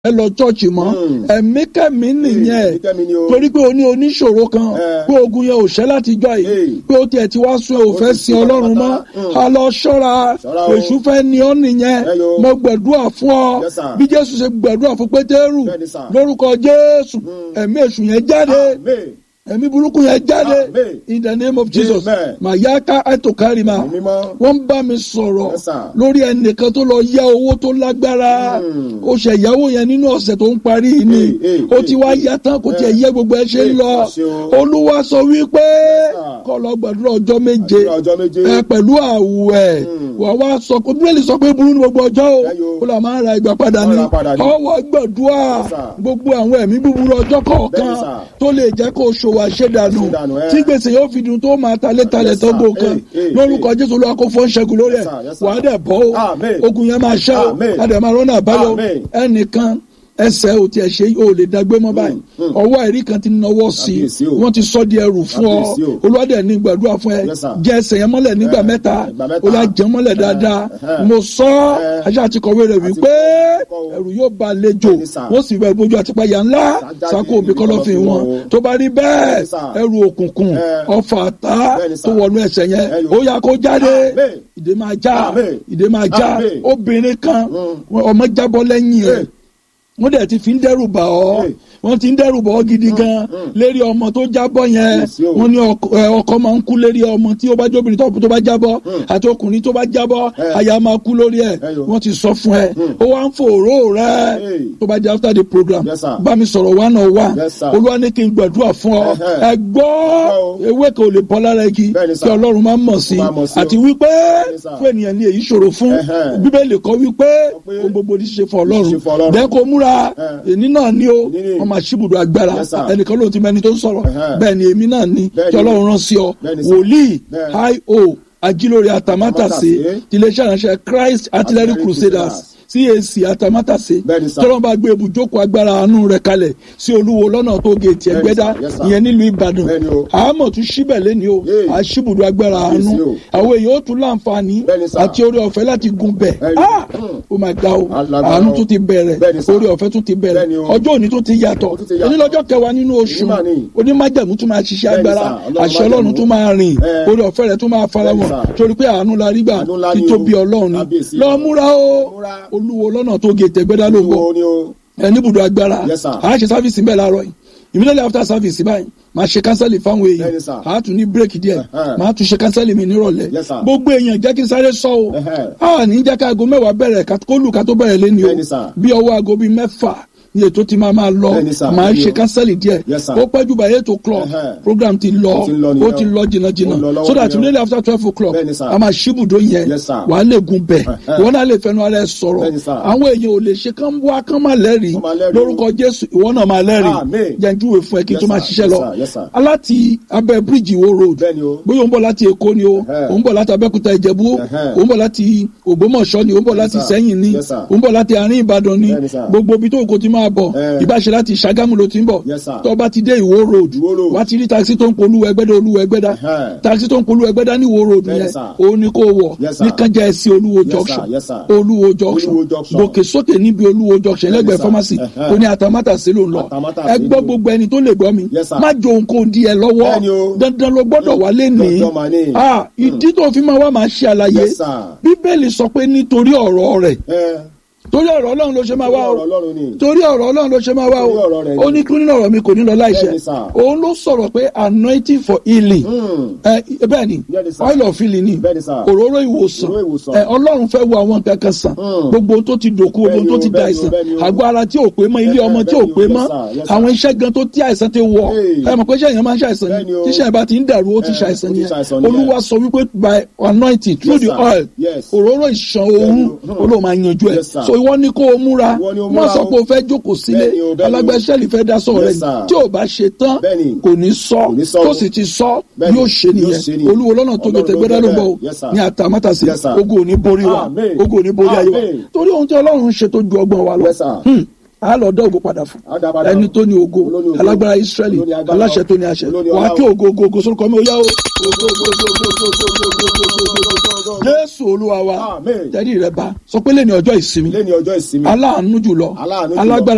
ẹ lọ chọ́ọ̀chì mọ́ ẹ̀mí kẹ́mi nìyẹn ẹ̀mí kẹ́mi ni o. torí pé o ní oníṣòro kan Eh. pé ogun yẹn ò ṣẹ́ láti jọ yìí Hey. pé o tiẹ̀ ti wá sún ẹ ò fẹ́ ti sin sún ọlọ́run mọ́ pátápátá. a lọ ṣọ́ra Ṣọ́ra o. èṣù fẹ́ ni ọ́ nìyẹn Ẹ yo. mo gbàdúrà fún ọ Yes, sir. bí jésù ṣe gbàdúrà fún pétérù Bẹ́ẹ̀ni, sir. lórúkọ jésù ẹ̀mí èṣù yẹn jáde Amen. ẹ̀mí burúkú yẹn jáde Amen. in the name of jesus Amen. mayaka etokarima Ẹ̀mí mímọ́. wọ́n bá mi sọ̀rọ̀ Yes, sir. lórí ẹnìkan tó lọ yá owó tó lágbára ó ṣe ìyàwó yẹn nínú ọ̀sẹ̀ tó ń parí yìí ni Hey, hey, ó ti hey, wá hey. yá tán kó tiẹ̀ yẹ gbogbo ẹ ṣe ń Hey, lọ má ṣe o. olúwa sọ wípé sir. kó lọ gbàdúrà ọjọ́ méje Àdúrà ọjọ́ méje. ẹ pẹ̀lú àwẹ̀ wà wá sọ pé bíbélì sọ pé burú ní gbogbo ọjọ́ o Ẹ yo. ó là máa ń ra ìgbà padà ní Máa ra padà ní. ọwọ́ gbàdúrà Yes, sir. gbogbo àwọn ẹ̀mí búburú ọjọ́ kọ̀ọ̀kan Bẹ́ẹ̀ni, sir. tó lè jẹ́ kó ṣòwò àṣedànù Àṣedànù, ẹ. tí gbèsè yóò fi dùn tó máa talé talẹ̀ Yes, tó sir. gbòkan Hey, hey, lórúkọ jésù olúwa kó fọ́n ṣẹ́gun lórí ẹ̀ Yes, sir. Yes, sir. wàá dẹ̀ bọ́ o Amen. ogun yẹn máa ṣẹ́ o Amen. adẹ̀ máa rọ́nà àbáyọ Amen. ẹnìkan ẹsẹ̀ ò tiẹ̀ ṣe ò lè dágbé mọ́ báyìí ọwọ́ ẹ̀rí kan ti nawọ́ sí i Kábíyèsí o. wọ́n ti sọ di ẹrù fún ọ Kábíyèsí o. olúwadẹ̀ ní gbàdúrà fún ẹ Yes, sir. jẹ́ ẹsẹ̀ yẹn mọ́lẹ̀ nígbà Eh, mẹ́ta ìgbà mẹ́ta. ó yà jẹ́ mọ́lẹ̀ dáadáa eh. mo sọ Eh. ajá àti kọ̀wé rẹ̀ wípé kọ́ o. ẹrù yóò ba àlejò Bẹ́ẹ̀ni, sir. wọ́n sì bẹ bójú àtìpáyà ńlá Sájáde sákò òbí níbi kọ́lọ́fín kọ́lọ́fín wọn wọn o. tó bá rí bẹ́ẹ̀ Bẹ́ẹ̀ni, sir. ẹrù òkùnkùn Eh. ọfà àtá Bẹ́ẹ̀ni, sir. tó wọnú ẹsẹ̀ yẹn Eh, yo. ó yà kó jáde Amen. ìdè máa já Amen. ìdè máa já Amen. obìnrin kan ọmọ jábọ́ lẹ́yìn ẹ̀ Hey. wọ́n dẹ̀ ti fi ń dẹ́rù bà ọ́ Hey. wọ́n ti ń dẹ́rù bà ọ́ gidi gan lérí ọmọ tó jábọ́ yẹn Yes, yo. wọ́n ní ọkọ ẹ, ọkọ máa ń kú lérí ọmọ tí ó bá jóbìnrin tó tó bá jábọ́ àti ọkùnrin tó bá jábọ́ Eh. aya máa kú lórí ẹ̀ Eh, yo. wọ́n ti sọ fún ẹ ó wá ń fòró rẹ Hey. tó bá jẹ́ after the program Yes, sir. bá mi sọ̀rọ̀ one on one Yes, sir. olúwa ní kí n gbàdúrà fún ọ Eh, ẹ gbọ́ o. ewé kan ò lè bọ́ lára igi Bẹ́ẹ̀ni, kí sir. ọlọ́run máa mọ̀ sí Ó máa mọ̀ sí o. àti wípé Bẹ́ẹ̀ni, sir. fún ènìyàn ní èyí ṣòro fún Eh, bíbélì kọ́ wípé pé ohun gbogbo ní ṣe fún ṣe fún ọlọ́run Ọlọ́run. bẹ́ẹ̀ kó múra Eh. èní náà ní o Èní ni. wọ́n máa ṣíbùdó agbára Yes, sir. ẹnìkan ló ti mẹ́ni tó ń sọ̀rọ̀ Ẹ̀hẹ́. bẹ́ẹ̀ ni èmi náà ní Bẹ́ẹ̀ kí ni. ọlọ́run rán sí ọ Bẹ́ẹ̀ ni, sir. wòlíì Bẹ́ẹ̀. io ajílórí atamátàsé Atamátàsé. tiléeṣẹ́ ìránṣẹ́ Christ Artillery Artillery Crusaders CAC atamátàsé Bẹ́ẹ̀ ni, sir. tọ́lọ́ bá gbé ibùjókòó agbára àánú rẹ̀ kalẹ̀ sí olúwo lọ́nà tó géètì Bẹ́ẹ̀ ni, ẹgbẹ́dá sir. Yes, sir. ìyẹn nílùú Ìbàdàn Bẹ́ẹ̀ ni o. àmọ̀ tún síbẹ̀ lẹ́ni o Yay. àṣìbùdó agbára àánú Kábíyèsí o. àwọn èèyàn ó tún láǹfààní Bẹ́ẹ̀ ni, sir. àti orí ọ̀fẹ́ láti gun bẹ̀ Bẹ́ẹ̀ ni. ah ó máa ga o Alágbára àánú o. tún ti bẹ̀rẹ̀ Bẹ́ẹ̀ ni, sir. orí ọ̀fẹ́ tún ti bẹ̀rẹ̀ Bẹ́ẹ̀ ni o. ọjọ́ òní tún ti yàtọ̀ Ó tún ti yàtọ̀. onílọ́jọ́ kẹwàá nínú oṣù Onímọ̀ ni. onímájẹ̀mú tún máa ṣiṣẹ́ Bẹ́ẹ̀ ni, agbára sir. Ọlọ́run àṣẹ ọlọ́run májẹ̀mú. tún máa rìn Eh. orí ọ̀fẹ́ rẹ̀ tún máa fara Bẹ́ẹ̀ ni, wọn sir. torí pé àánú la rí gbà Àánú ńlá ni títóbi o. ọlọ́run ni Kábíyèsí. lọ múra o Múra. olúwo lọ́nà tó gé tẹ̀gbẹ́dá ló ń bọ̀ Wo ni o. ẹ níbùdó agbára Yes, sir. a ṣe sáfìsì bẹ́ẹ̀ láàárọ̀ yìí immediately after service báyìí máa ṣe kánsẹ́lì fáwọn Bẹ́ẹ̀ni, èèyàn sir. a tún ní bírèkì díẹ̀ Ẹ̀hẹ́. máa tún ṣe kánsẹ́lì mi nírọ̀lẹ́ Yes, sir. gbogbo èèyàn jẹ́ kí n sáré sọ o Ẹ̀hẹ́. a ní jẹ́ ká aago mẹ́wàá bẹ̀rẹ̀ ká- kó lù ká tó bẹ̀rẹ̀ lẹ́ni o Bẹ́ẹ̀ni, sir. bí ọwọ́ aago bíi mẹ́fà ni ètò ti máa máa lọ Bẹ́ẹ̀ni, sir. máa Bẹ́ẹ̀ni ṣe o. kánsẹ́lì díẹ̀ Yes, sir. ó pẹ́ jù by eight o'clock Ẹ̀hẹ́. program ti lọ Ó ti ń lọ ó nìyẹn ti o. lọ jìnnàjìnnà Ó ń lọ lọ́wọ́ so that nìyẹn o. immediately after twelve o'clock Bẹ́ẹ̀ni, sir. a máa ṣíbùdó yẹn Yes, sir. wàá lè gun bẹ̀ Ẹ̀hẹ́. ìwọ náà lè fẹnu ara ẹ sọ̀rọ̀ Bẹ́ẹ̀ni, sir. àwọn èèyàn ò lè ṣe kán wá kán má lẹ́rìí Kán má lẹ́rìí. lórúkọ jésù ìwọ náà máa lẹ́rìí Amen. jẹ́njúwe fún ẹ kí n tó Yes, máa sir. ṣiṣẹ́ Yes, lọ sir. Yes, sir. aláti abẹ́ bíríìjì wo road Bẹ́ẹ̀ni o. bóyá ó ń bọ̀ láti èkó ni o Ẹ̀hẹ́. ó ń bọ̀ láti abẹ́kúta ìjẹ̀bú Ẹ̀hẹ́. ó ń bọ̀ láti ògbómọ̀ṣọ́ ni ó ń bọ̀ láti Yes, sir. sẹ́yìn ni Yes, sir. ó ń bọ̀ láti àárín ìbàdàn ni Bẹ́ẹ̀ni, sir. gbogbo ibi tó kò ti máa bọ̀ Eh. ìbáṣe láti ṣàgámù ló ti ń bọ̀ Yes, sir. tó bá ti dé ìwó road Ìwó road. wá ti rí taxi tó ń polú ẹgbẹ́dá olú ẹgbẹ́dá Ẹ̀hẹ́. taxi tó ń polú ẹgbẹ́dá ní ìwó road Bẹ́ẹ̀ni, yẹn sir. òun ni kò wọ̀ Yes, sir. ní kánjá ẹsẹ̀ olúwo Yes, sir. junction Yes, sir. olúwo junction Olúwo junction. gòkè sókè níbi olúwo junction lẹ́gbẹ̀ẹ́ sir. pharmacy Ẹ̀hẹ́. ó ní àtàmátàsé ló ń lọ Àtàmátàsé ẹ gbọ́ ni o. gbogbo ẹni tó lè gbọ́ mi Yes, sir. má jò nǹkan di ẹ lọ́wọ́ Bẹ́ẹ̀ni o. dandan ló gbọ́dọ̀ wá lé ní Dandan mà ní. Ah, ìdí tó fi máa wá máa ṣe àlàyé Yes, sir. bíbélì sọ pé nítorí ọ̀rọ̀ rẹ̀ Ẹ. torí ọ̀rọ̀ ọlọ́run ló ṣe máa wá o Ọ̀rọ̀ Ọlọ́run ni. torí ọ̀rọ̀ ọlọ́run ló ṣe máa wá Torí ọ̀rọ̀ o rẹ̀ ni. ó ní kí nínú ọ̀rọ̀ mi kò ní lọ láìṣẹ Bẹ́ẹ̀ni, sir. òun ló sọ̀rọ̀ pé anointing for healing Hmm. ẹ bẹ́ẹ̀ ni Bẹ́ẹ̀ni, sir. oil of healing ni Bẹ́ẹ̀ni, sir. òróró ìwòsàn Òróró ìwòsàn. ẹ ọlọ́run fẹ́ wo àwọn nǹkan kan sàn Hmm. gbogbo ohun tó ti dòkú gbogbo ohun tó Bẹ́ẹ̀ni ti o, da bẹ́ẹ̀ni o, àìsàn bẹ́ẹ̀ni o. àgọ́ ara tí ò pé mọ́ ilé Bẹ́ẹ̀ni, ọmọ tí ò bẹ́ẹ̀ni o, pé yes, mọ́ sir, yes, sir. àwọn iṣẹ́ gan tó tí àìsàn ti wọ̀ Hey. ẹ mọ̀ pé iṣẹ́ yẹn máa ń ṣàìsàn ni Bẹ́ẹ̀ni o. tíṣẹ́ yẹn bá ti ń dàrú ó ti Eh, ṣàìsàn ó ti nìyẹn ṣàìsàn nìyẹn. olúwa sọ wípé by anointing through Yes, the sir. oil Yes. òróró ìṣàn òun Bẹ́ẹ̀ni o. olóò máa yanjú ẹ̀ Yes, sir. so ìwọ ni kó o múra Ìwọ ni o má múra sọ o. pé o fẹ́ jókòó sílé Bẹ́ẹ̀ni o, bẹ́ẹ̀ni o. alágbèsẹ́lì fẹ́ dá sọ̀rọ̀ Yes, rẹ̀ sir. tí ò bá ṣe tán Bẹ́ẹ̀ni. kò ní sọ Kò ní sọ tó o. sì ti sọ Bẹ́ẹ̀ni. yóò ṣe Yóò ṣe nìyẹn nìyẹn. olúwo lọ́nà tó Ọlọ́run gbẹ̀tẹ̀ ló gbẹ́dá ló ń jẹ́ bọ̀ o bẹ́ẹ̀. Yes, sir. ní àtàmátàsí Yes, sir. ogun ò ní borí wa Amen. ogun ò ní borí ayé wa Amen. torí ohun tí ọlọ́run ń ṣe tó ju ọgbọ́n wa lọ Yes, sir. Hmm. a lọ dá ògo padà fún A dá padà. ẹni tó ní ògo Olóní ògo. alágbára israẹli Olóní agbára. aláṣẹ tó ní àṣẹ Olóní wàá ọlá kí o. ògo ògo ògo sórúkọ mi ó yá o ògo ògo ògo ògo ògo ògo ògo ògo ògo ògo jésù olúwa wa Amen. tẹ́lí rẹ bá sọ pé lẹ́ni ọjọ́ ìsinmi Lẹ́ni ọjọ́ ìsinmi. aláàánú jùlọ Aláàánú jùlọ. alágbára